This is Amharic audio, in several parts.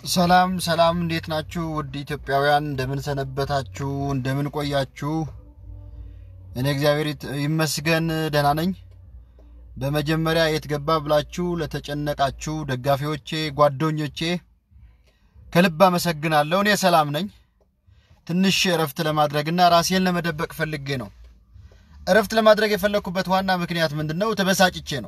ሰላም ሰላም፣ እንዴት ናችሁ? ውድ ኢትዮጵያውያን እንደምን ሰነበታችሁ? እንደምን ቆያችሁ? እኔ እግዚአብሔር ይት- ይመስገን ደህና ነኝ። በመጀመሪያ የት ገባ ብላችሁ ለተጨነቃችሁ ደጋፊዎቼ፣ ጓደኞቼ ከልብ አመሰግናለሁ። እኔ ሰላም ነኝ። ትንሽ እረፍት ለማድረግና ራሴን ለመደበቅ ፈልጌ ነው። እረፍት ለማድረግ የፈለግኩበት ዋና ምክንያት ምንድን ነው? ተበሳጭቼ ነው።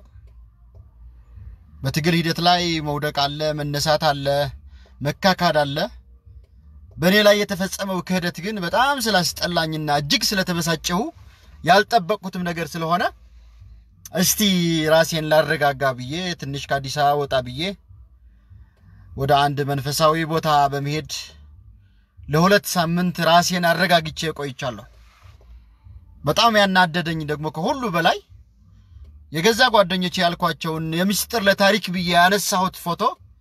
በትግል ሂደት ላይ መውደቅ አለ፣ መነሳት አለ፣ መካካድ አለ። በእኔ ላይ የተፈጸመው ክህደት ግን በጣም ስላስጠላኝና እጅግ ስለተበሳጨሁ ያልጠበቅኩትም ነገር ስለሆነ እስቲ ራሴን ላረጋጋ ብዬ ትንሽ ከአዲስ አበባ ወጣ ብዬ ወደ አንድ መንፈሳዊ ቦታ በመሄድ ለሁለት ሳምንት ራሴን አረጋግቼ ቆይቻለሁ። በጣም ያናደደኝ ደግሞ ከሁሉ በላይ የገዛ ጓደኞቼ ያልኳቸውን የምስጢር ለታሪክ ብዬ ያነሳሁት ፎቶ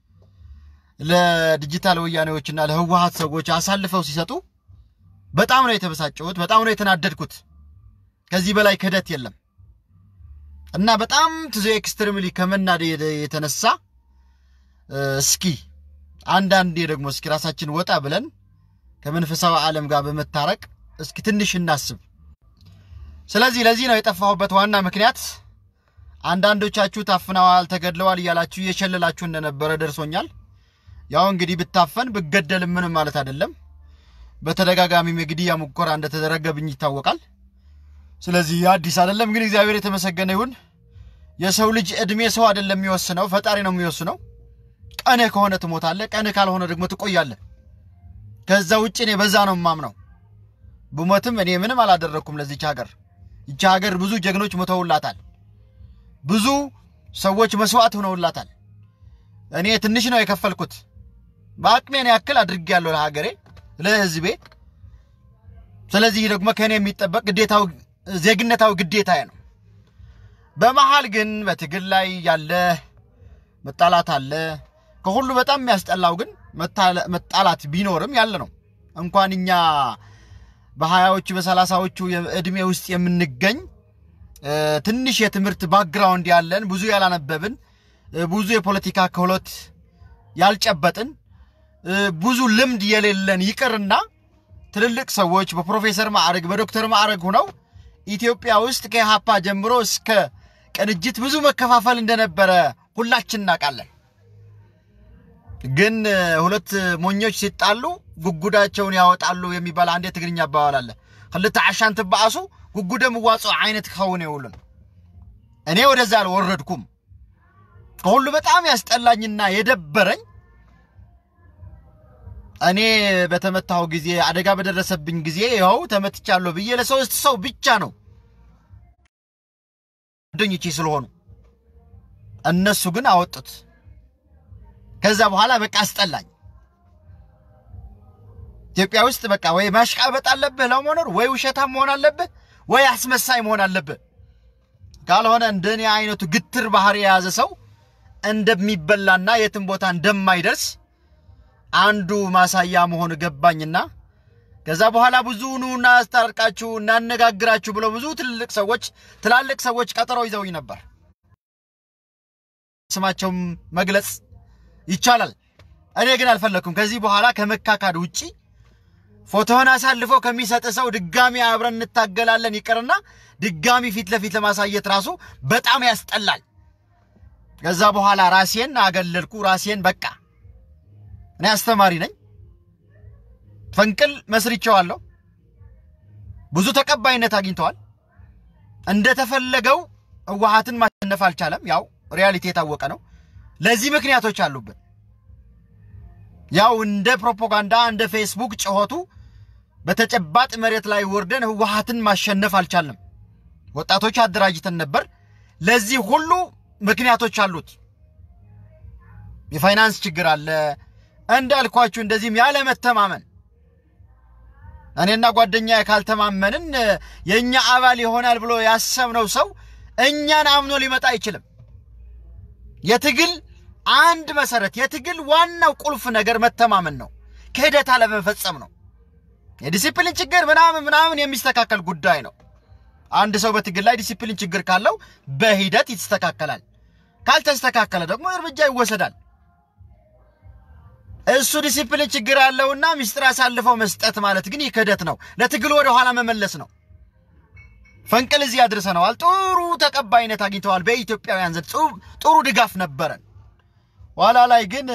ለዲጂታል ወያኔዎችና ለህወሀት ሰዎች አሳልፈው ሲሰጡ በጣም ነው የተበሳጨሁት። በጣም ነው የተናደድኩት። ከዚህ በላይ ክህደት የለም እና በጣም ትዞ ኤክስትሪምሊ ከመናደድ የተነሳ እ፣ እስኪ አንዳንዴ ደግሞ እስኪ ራሳችን ወጣ ብለን ከመንፈሳዊ ዓለም ጋር በመታረቅ እስኪ ትንሽ እናስብ። ስለዚህ ለዚህ ነው የጠፋሁበት ዋና ምክንያት። አንዳንዶቻችሁ ታፍነዋል፣ ተገድለዋል እያላችሁ እየሸለላችሁ እንደነበረ ደርሶኛል። ያው እንግዲህ ብታፈን ብገደልም ምንም ማለት አይደለም። በተደጋጋሚም የግድያ ሙከራ እንደተደረገብኝ ይታወቃል። ስለዚህ አዲስ አይደለም። ግን እግዚአብሔር የተመሰገነ ይሁን። የሰው ልጅ እድሜ ሰው አይደለም የሚወስነው፣ ፈጣሪ ነው የሚወስነው። ቀንህ ከሆነ ትሞታለህ፣ ቀንህ ካልሆነ ደግሞ ትቆያለህ። ከዛ ውጭ እኔ በዛ ነው የማምነው። ብሞትም እኔ ምንም አላደረግኩም ለዚች ሀገር። ይቺ ሀገር ብዙ ጀግኖች ሞተውላታል። ብዙ ሰዎች መስዋዕት ሆነውላታል። እኔ ትንሽ ነው የከፈልኩት። በአቅሜን ያክል አድርጌያለሁ ለሀገሬ፣ ለሕዝቤ። ስለዚህ ደግሞ ከእኔ የሚጠበቅ ግዴታው ዜግነታዊ ግዴታዬ ነው። በመሀል ግን በትግል ላይ ያለ መጣላት አለ። ከሁሉ በጣም የሚያስጠላው ግን መታለ- መጣላት ቢኖርም ያለ ነው። እንኳን እኛ በሀያዎቹ በሰላሳዎቹ እድሜ ውስጥ የምንገኝ እ፣ ትንሽ የትምህርት ባክግራውንድ ያለን ብዙ ያላነበብን እ፣ ብዙ የፖለቲካ ክህሎት ያልጨበጥን እ፣ ብዙ ልምድ የሌለን ይቅርና ትልልቅ ሰዎች በፕሮፌሰር ማዕረግ በዶክተር ማዕረግ ሆነው ኢትዮጵያ ውስጥ ከኢሃፓ ጀምሮ እስከ ቅንጅት ብዙ መከፋፈል እንደነበረ ሁላችን እናውቃለን። ግን እ፣ ሁለት ሞኞች ሲጣሉ ጉጉዳቸውን ያወጣሉ የሚባል አንድ የትግርኛ አባባል አለ። ክልተ ዓሻን ትበኣሱ ጉጉደ ምዋፅኦ ዓይነት ክኸውን የውሉን። እኔ ወደዛ አልወረድኩም። ከሁሉ በጣም ያስጠላኝና የደበረኝ እኔ በተመታሁ ጊዜ አደጋ በደረሰብኝ ጊዜ ይኸው ተመትቻለሁ ብዬ ለሶስት ሰው ብቻ ነው ጓደኞቼ ስለሆኑ እነሱ ግን አወጡት። ከዛ በኋላ በቃ አስጠላኝ። ኢትዮጵያ ውስጥ በቃ ወይ ማሽቃበጥ አለብህ ለመኖር፣ ወይ ውሸታም መሆን አለብህ፣ ወይ አስመሳይ መሆን አለብህ። ካልሆነ እንደኔ አይነቱ ግትር ባህሪ የያዘ ሰው እንደሚበላና የትም ቦታ እንደማይደርስ አንዱ ማሳያ መሆን ገባኝና ከዛ በኋላ ብዙ ኑ እናስታርቃችሁ እናነጋግራችሁ ብለው ብዙ ትልልቅ ሰዎች ትላልቅ ሰዎች ቀጠሮ ይዘውኝ ነበር። ስማቸውም መግለጽ ይቻላል። እኔ ግን አልፈለግኩም። ከዚህ በኋላ ከመካካድ ውጪ ፎቶህን አሳልፎ ከሚሰጥ ሰው ድጋሚ አብረን እንታገላለን ይቅርና ድጋሚ ፊት ለፊት ለማሳየት ራሱ በጣም ያስጠላል። ከዛ በኋላ ራሴን አገለልኩ። ራሴን በቃ እኔ አስተማሪ ነኝ፣ ፈንቅል መስርቼዋለሁ። ብዙ ተቀባይነት አግኝተዋል። እንደተፈለገው ህወሓትን ማሸነፍ አልቻለም። ያው ሪያሊቲ የታወቀ ነው። ለዚህ ምክንያቶች አሉብን። ያው እንደ ፕሮፓጋንዳ እንደ ፌስቡክ ጭሆቱ በተጨባጥ መሬት ላይ ወርደን ህወሓትን ማሸነፍ አልቻልንም። ወጣቶች አደራጅተን ነበር። ለዚህ ሁሉ ምክንያቶች አሉት። የፋይናንስ ችግር አለ። እንዳልኳችሁ እንደዚህም ያለ መተማመን እኔና ጓደኛ ካልተማመንን የእኛ አባል ይሆናል ብሎ ያሰብነው ሰው እኛን አምኖ ሊመጣ አይችልም። የትግል አንድ መሰረት የትግል ዋናው ቁልፍ ነገር መተማመን ነው። ክህደት አለመፈጸም ነው። የዲሲፕሊን ችግር ምናምን ምናምን የሚስተካከል ጉዳይ ነው። አንድ ሰው በትግል ላይ ዲሲፕሊን ችግር ካለው በሂደት ይስተካከላል። ካልተስተካከለ ደግሞ እርምጃ ይወሰዳል። እሱ ዲሲፕሊን ችግር አለውና ሚስጥር አሳልፈው መስጠት ማለት ግን ይህ ክህደት ነው። ለትግሉ ወደ ኋላ መመለስ ነው። ፈንቅል እዚህ አድርሰነዋል። ጥሩ ተቀባይነት አግኝተዋል። በኢትዮጵያውያን ዘንድ ጥሩ ድጋፍ ነበረን። ኋላ ላይ ግን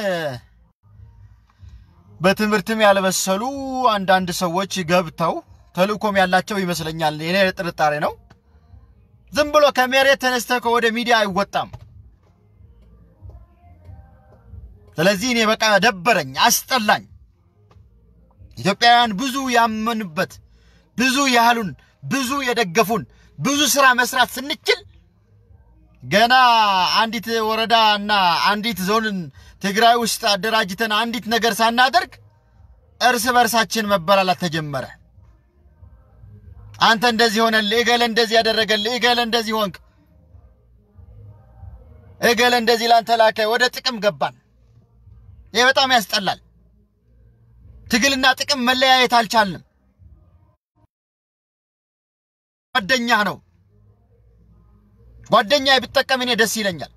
በትምህርትም ያልበሰሉ አንዳንድ ሰዎች ገብተው ተልእኮም ያላቸው ይመስለኛል። የኔ ጥርጣሬ ነው። ዝም ብሎ ከመሬት ተነስተህ ወደ ሚዲያ አይወጣም። ስለዚህ እኔ በቃ ደበረኝ፣ አስጠላኝ። ኢትዮጵያውያን ብዙ ያመኑበት ብዙ ያህሉን ብዙ የደገፉን ብዙ ስራ መስራት ስንችል ገና አንዲት ወረዳ እና አንዲት ዞንን ትግራይ ውስጥ አደራጅተን አንዲት ነገር ሳናደርግ እርስ በርሳችን መበላላት ተጀመረ። አንተ እንደዚህ ሆነልህ፣ እገለ እንደዚህ ያደረገልህ፣ እገለ እንደዚህ ሆንክ፣ እገለ እንደዚህ ላንተ ላከ። ወደ ጥቅም ገባን። ይህ በጣም ያስጠላል። ትግልና ጥቅም መለያየት አልቻልንም። ጓደኛ ነው። ጓደኛ ብጠቀም እኔ ደስ ይለኛል።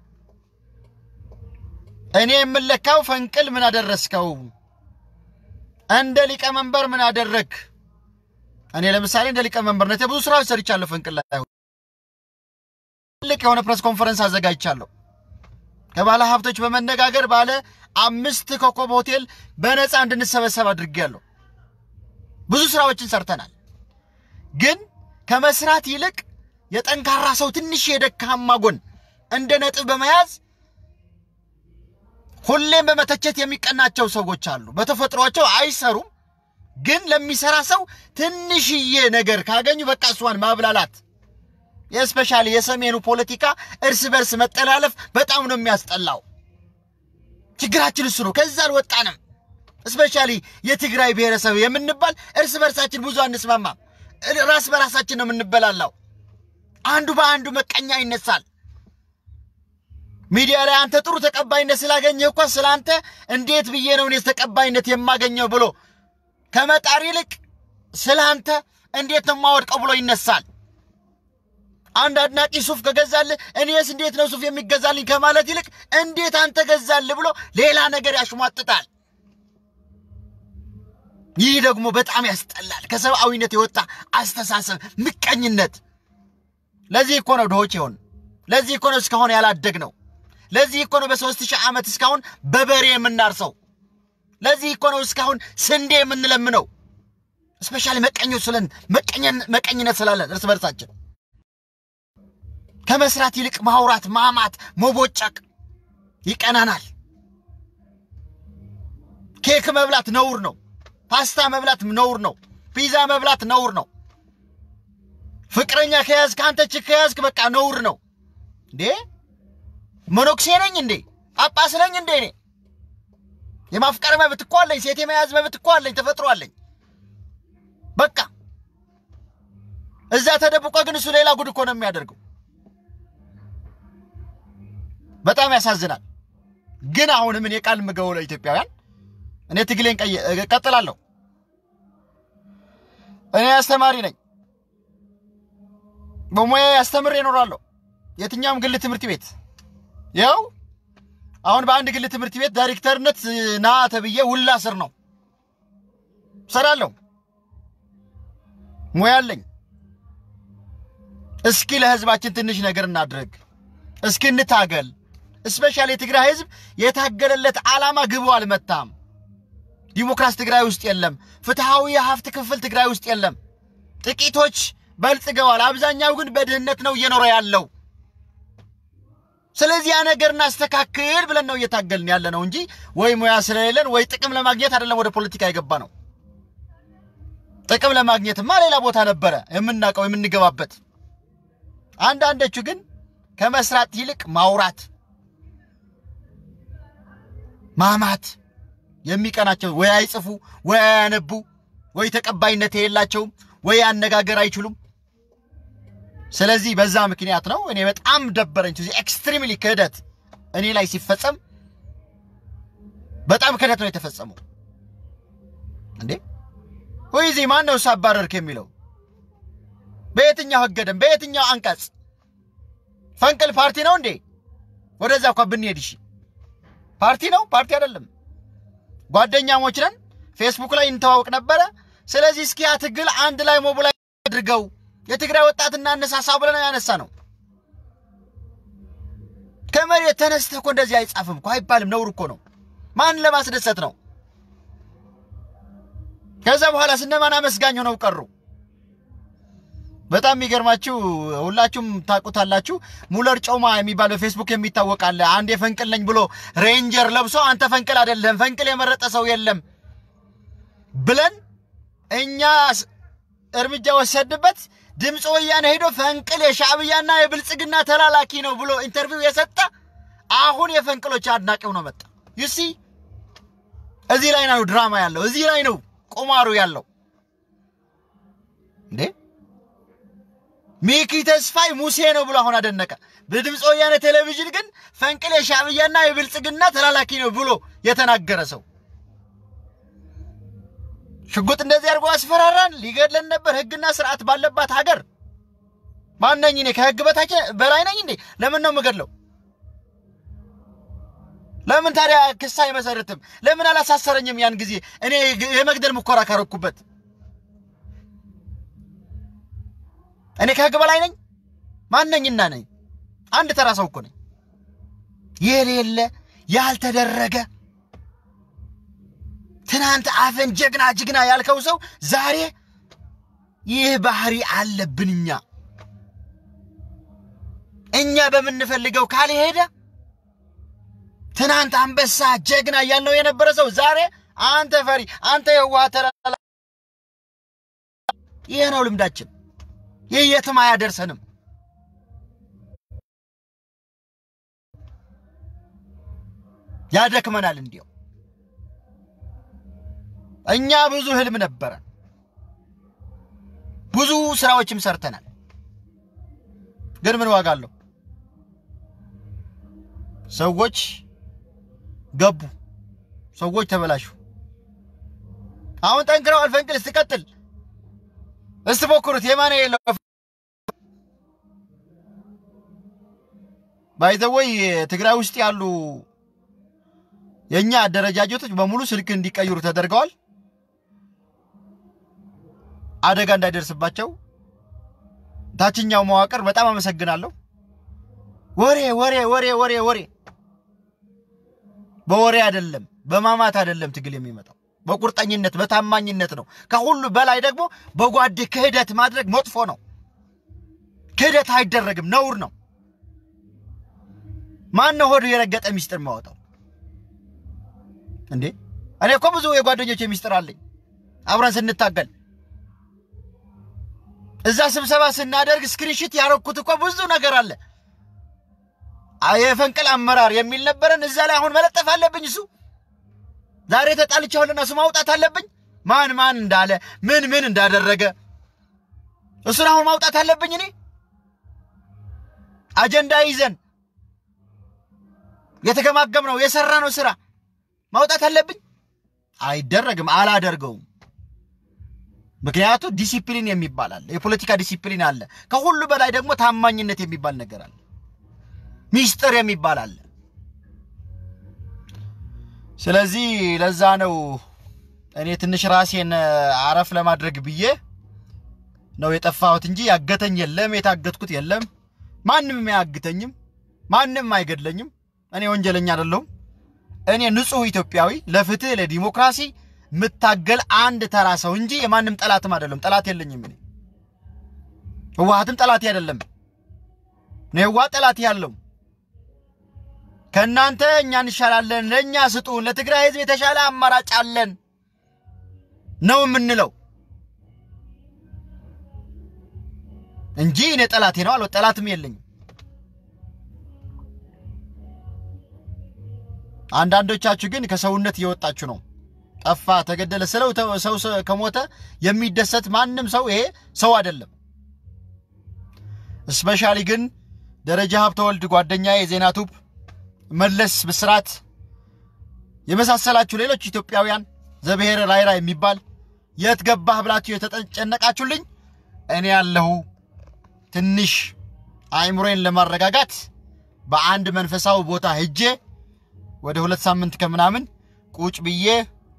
እኔ የምለካው ፈንቅል ምን አደረስከው፣ እንደ ሊቀመንበር ምን አደረግ። እኔ ለምሳሌ እንደ ሊቀመንበርነት ብዙ ስራዎች ሰርቻለሁ። ፈንቅል ላይ ትልቅ የሆነ ፕሬስ ኮንፈረንስ አዘጋጅቻለሁ። ከባለ ሀብቶች በመነጋገር ባለ አምስት ኮከብ ሆቴል በነፃ እንድንሰበሰብ አድርጌያለሁ። ብዙ ስራዎችን ሰርተናል። ግን ከመስራት ይልቅ የጠንካራ ሰው ትንሽ የደካማ ጎን እንደ ነጥብ በመያዝ ሁሌም በመተቸት የሚቀናቸው ሰዎች አሉ። በተፈጥሯቸው አይሰሩም፣ ግን ለሚሰራ ሰው ትንሽዬ ነገር ካገኙ በቃ እሷን ማብላላት። የስፔሻሊ የሰሜኑ ፖለቲካ እርስ በርስ መጠላለፍ በጣም ነው የሚያስጠላው። ችግራችን እሱ ነው። ከዛ አልወጣንም። ስፔሻሊ የትግራይ ብሔረሰብ የምንባል እርስ በርሳችን ብዙ አንስማማም። ራስ በራሳችን ነው የምንበላላው። አንዱ በአንዱ መቀኛ ይነሳል። ሚዲያ ላይ አንተ ጥሩ ተቀባይነት ስላገኘህ እኮ ስለ አንተ እንዴት ብዬ ነው እኔ ተቀባይነት የማገኘው ብሎ ከመጣር ይልቅ ስለ አንተ እንዴት ነው የማወድቀው ብሎ ይነሳል። አንድ አድናቂ ሱፍ ከገዛልህ እኔስ እንዴት ነው ሱፍ የሚገዛልኝ ከማለት ይልቅ እንዴት አንተ ገዛልህ ብሎ ሌላ ነገር ያሽሟጥጣል። ይህ ደግሞ በጣም ያስጠላል። ከሰብአዊነት የወጣ አስተሳሰብ፣ ምቀኝነት። ለዚህ እኮ ነው ድሆች ይሆን። ለዚህ እኮ ነው እስካሁን ያላደግ ነው። ለዚህ እኮ ነው በሦስት ሺህ ዓመት እስካሁን በበሬ የምናርሰው። ለዚህ እኮ ነው እስካሁን ስንዴ የምንለምነው። እስፔሻሊ መቀኞች ስለን መቀኝነት ስላለን እርስ በርሳችን ከመስራት ይልቅ ማውራት፣ ማማት፣ መቦጨቅ ይቀናናል። ኬክ መብላት ነውር ነው። ፓስታ መብላት ነውር ነው። ፒዛ መብላት ነውር ነው። ፍቅረኛ ከያዝክ አንተ ችክ ከያዝክ በቃ ነውር ነው እንዴ! መነኩሴ ነኝ እንዴ? ጳጳስ ነኝ እንዴ? እኔ የማፍቀር መብት እኮ አለኝ። ሴት የመያዝ መብት እኮ አለኝ። ተፈጥሮ አለኝ። በቃ እዛ ተደብቆ ግን እሱ ሌላ ጉድ እኮ ነው የሚያደርገው። በጣም ያሳዝናል። ግን አሁንም እኔ ቃል የምገባው ለኢትዮጵያውያን እኔ ትግሌን እቀጥላለሁ። እኔ አስተማሪ ነኝ። በሙያ አስተምሬ እኖራለሁ። የትኛውም ግል ትምህርት ቤት ያው አሁን በአንድ ግል ትምህርት ቤት ዳይሬክተርነት ና ተብዬ ውላ ስር ነው ሰራለሁ። ሙያ አለኝ። እስኪ ለህዝባችን ትንሽ ነገር እናድርግ። እስኪ እንታገል። እስፔሻሊ የትግራይ ህዝብ የታገለለት ዓላማ ግቡ አልመታም። ዲሞክራሲ ትግራይ ውስጥ የለም። ፍትሐዊ የሀብት ክፍል ትግራይ ውስጥ የለም። ጥቂቶች በልጽገዋል። አብዛኛው ግን በድህነት ነው እየኖረ ያለው። ስለዚህ ያ ነገር እናስተካክል ብለን ነው እየታገልን ያለ ነው እንጂ ወይ ሙያ ስለሌለን ወይ ጥቅም ለማግኘት አይደለም ወደ ፖለቲካ የገባ ነው። ጥቅም ለማግኘትማ ሌላ ቦታ ነበረ የምናውቀው የምንገባበት። አንዳንዶቹ ግን ከመስራት ይልቅ ማውራት፣ ማማት የሚቀናቸው ወይ አይጽፉ ወይ አያነቡ ወይ ተቀባይነት የሌላቸውም ወይ አነጋገር አይችሉም። ስለዚህ በዛ ምክንያት ነው እኔ በጣም ደበረኝ። ኤክስትሪምሊ ክህደት እኔ ላይ ሲፈጸም በጣም ክህደት ነው የተፈጸመው። እንዴ ወይ ዚህ ማን ነው ሳባረርክ የሚለው በየትኛው ህገ ደንብ በየትኛው አንቀጽ? ፈንቅል ፓርቲ ነው እንዴ? ወደዛ እንኳ ብንሄድ እሺ፣ ፓርቲ ነው ፓርቲ አይደለም። ጓደኛሞች ነን። ፌስቡክ ላይ እንተዋወቅ ነበረ። ስለዚህ እስኪ ያ ትግል አንድ ላይ ሞቢላይዝ አድርገው የትግራይ ወጣት እናነሳሳ ብለን ያነሳ ነው። ከመሬት ተነስተህ እኮ እንደዚህ አይጻፍም እኮ አይባልም። ነውር እኮ ነው። ማን ለማስደሰት ነው? ከዛ በኋላ ስነማን አመስጋኝ ሆነው ቀሩ። በጣም የሚገርማችሁ ሁላችሁም ታውቁታላችሁ። ሙለር ጮማ የሚባል በፌስቡክ የሚታወቅ አለ። አንድ የፈንቅል ነኝ ብሎ ሬንጀር ለብሶ አንተ ፈንቅል አይደለም ፈንቅል የመረጠ ሰው የለም ብለን እኛ እርምጃ ወሰድበት። ድምፅ ወያነ ሄዶ ፈንቅል የሻዕብያና የብልጽግና ተላላኪ ነው ብሎ ኢንተርቪው የሰጠ አሁን የፈንቅሎች አድናቂው ነው መጣ። ዩሲ እዚህ ላይ ነው ድራማ ያለው፣ እዚህ ላይ ነው ቁማሩ ያለው እንዴ ሚኪ ተስፋይ ሙሴ ነው ብሎ አሁን አደነቀ። በድምፅ ወያነ ቴሌቪዥን ግን ፈንቅል የሻዕብያና የብልጽግና ተላላኪ ነው ብሎ የተናገረ ሰው ሽጉጥ እንደዚህ አድርጎ አስፈራራን፣ ሊገድለን ነበር። ህግና ስርዓት ባለባት ሀገር ማነኝ እኔ? ከህግ በታች በላይ ነኝ እንዴ? ለምን ነው የምገድለው? ለምን ታዲያ ክስ አይመሰርትም? ለምን አላሳሰረኝም? ያን ጊዜ እኔ የመግደል ሙከራ ካረኩበት እኔ ከህግ በላይ ነኝ? ማነኝና ነኝ? አንድ ተራ ሰው እኮ ነኝ። የሌለ ያልተደረገ ትናንት አፈን ጀግና ጀግና ያልከው ሰው ዛሬ ይህ ባህሪ አለብን እኛ እኛ በምንፈልገው ካልሄደ ትናንት አንበሳ ጀግና ያልነው የነበረ ሰው ዛሬ አንተ ፈሪ፣ አንተ የዋህ ተራ። ይህ ነው ልምዳችን። ይህ የትም አያደርሰንም። ያደክመናል። እንዲያው እኛ ብዙ ህልም ነበረን፣ ብዙ ስራዎችም ሰርተናል። ግን ምን ዋጋ አለው? ሰዎች ገቡ፣ ሰዎች ተበላሹ። አሁን ጠንክረዋል። ፈንቅል ስትቀጥል እስቲ ሞክሩት። የማነ የለው ባይዘወይ ትግራይ ውስጥ ያሉ የእኛ አደረጃጀቶች በሙሉ ስልክ እንዲቀይሩ ተደርገዋል። አደጋ እንዳይደርስባቸው ታችኛው መዋቅር በጣም አመሰግናለሁ። ወሬ ወሬ ወሬ ወሬ ወሬ በወሬ አይደለም፣ በማማት አይደለም ትግል የሚመጣው በቁርጠኝነት በታማኝነት ነው። ከሁሉ በላይ ደግሞ በጓድ ክህደት ማድረግ መጥፎ ነው። ክህደት አይደረግም፣ ነውር ነው። ማን ነው ሆዱ የረገጠ ሚስጥር ማወጣው እንዴ? እኔ እኮ ብዙ የጓደኞች ሚስጥር አለኝ። አብረን ስንታገል እዛ ስብሰባ ስናደርግ ስክሪንሽት ያረኩት እኮ ብዙ ነገር አለ። የፈንቅል አመራር የሚል ነበረን እዛ ላይ አሁን መለጠፍ አለብኝ እሱ ዛሬ ተጣልቻለሁና እሱ ማውጣት አለብኝ። ማን ማን እንዳለ ምን ምን እንዳደረገ እሱን አሁን ማውጣት አለብኝ። እኔ አጀንዳ ይዘን የተገማገምነው የሰራነው ስራ ማውጣት አለብኝ። አይደረግም፣ አላደርገውም። ምክንያቱ ዲሲፕሊን የሚባል አለ፣ የፖለቲካ ዲሲፕሊን አለ። ከሁሉ በላይ ደግሞ ታማኝነት የሚባል ነገር አለ፣ ሚስጥር የሚባል አለ። ስለዚህ ለዛ ነው እኔ ትንሽ ራሴን አረፍ ለማድረግ ብዬ ነው የጠፋሁት እንጂ ያገተኝ የለም፣ የታገትኩት የለም። ማንም አያግተኝም፣ ማንም አይገድለኝም። እኔ ወንጀለኛ አይደለሁም። እኔ ንጹሕ ኢትዮጵያዊ ለፍትህ ለዲሞክራሲ የምታገል አንድ ተራ ሰው እንጂ የማንም ጠላትም አይደለም። ጠላት የለኝም። እኔ ህወሓትም ጠላቴ አይደለም። እኔ ህወሓት ጠላቴ ያለው ከእናንተ እኛ እንሻላለን፣ ለእኛ ስጡን፣ ለትግራይ ህዝብ የተሻለ አማራጭ አለን ነው የምንለው እንጂ እኔ ጠላቴ ነው አለ ጠላትም የለኝም። አንዳንዶቻችሁ ግን ከሰውነት እየወጣችሁ ነው። ጠፋ፣ ተገደለ ስለው ሰው ከሞተ የሚደሰት ማንም ሰው ይሄ ሰው አይደለም። እስፔሻሊ ግን ደረጃ ሀብተወልድ ጓደኛዬ የዜና ቱብ መለስ ብስራት የመሳሰላችሁ ሌሎች ኢትዮጵያውያን ዘብሔረ ራይራ የሚባል የት ገባህ ብላችሁ የተጨነቃችሁልኝ እኔ ያለሁ ትንሽ አእምሮዬን ለማረጋጋት በአንድ መንፈሳዊ ቦታ ሄጄ ወደ ሁለት ሳምንት ከምናምን ቁጭ ብዬ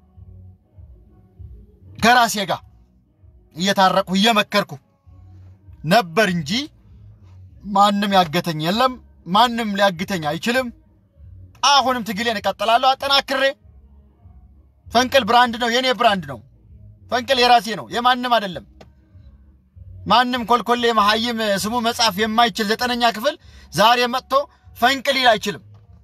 ከራሴ ጋር እየታረቅሁ እየመከርኩ ነበር እንጂ ማንም ያገተኝ የለም። ማንም ሊያግተኝ አይችልም። አሁንም ትግሌን እቀጥላለሁ አጠናክሬ። ፈንቅል ብራንድ ነው፣ የኔ ብራንድ ነው። ፈንቅል የራሴ ነው፣ የማንም አይደለም። ማንም ኮልኮሌ መሀይም ስሙ መጻፍ የማይችል ዘጠነኛ ክፍል ዛሬ መጥቶ ፈንቅል ሊል አይችልም።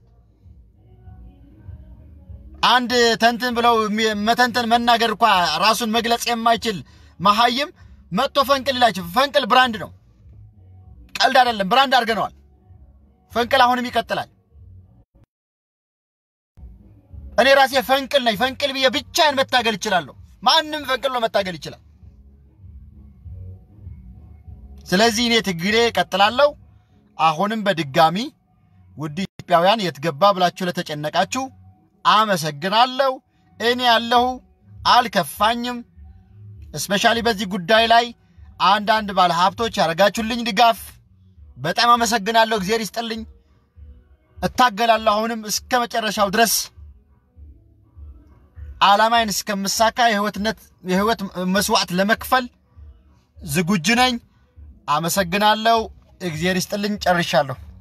አንድ ተንትን ብለው መተንተን መናገር እንኳ ራሱን መግለጽ የማይችል መሀይም መጥቶ ፈንቅል ሊል አይችልም። ፈንቅል ብራንድ ነው፣ ቀልድ አይደለም። ብራንድ አድርገነዋል። ፈንቅል አሁንም ይቀጥላል። እኔ ራሴ ፈንቅል ነኝ። ፈንቅል ብዬ ብቻዬን መታገል እችላለሁ። ማንም ፈንቅል ነው መታገል ይችላል። ስለዚህ እኔ ትግሌ እቀጥላለሁ። አሁንም በድጋሚ ውድ ኢትዮጵያውያን የት ገባ ብላችሁ ለተጨነቃችሁ አመሰግናለሁ። እኔ ያለሁ አልከፋኝም። እስፔሻሊ በዚህ ጉዳይ ላይ አንዳንድ ባለሀብቶች ያደረጋችሁልኝ ድጋፍ በጣም አመሰግናለሁ። እግዚአብሔር ይስጥልኝ። እታገላለሁ አሁንም እስከ መጨረሻው ድረስ ዓላማዬን እስከምሳካ የህይወትነት የህይወት መስዋዕት ለመክፈል ዝግጁ ነኝ። አመሰግናለሁ። እግዚአብሔር ይስጥልኝ። ጨርሻለሁ።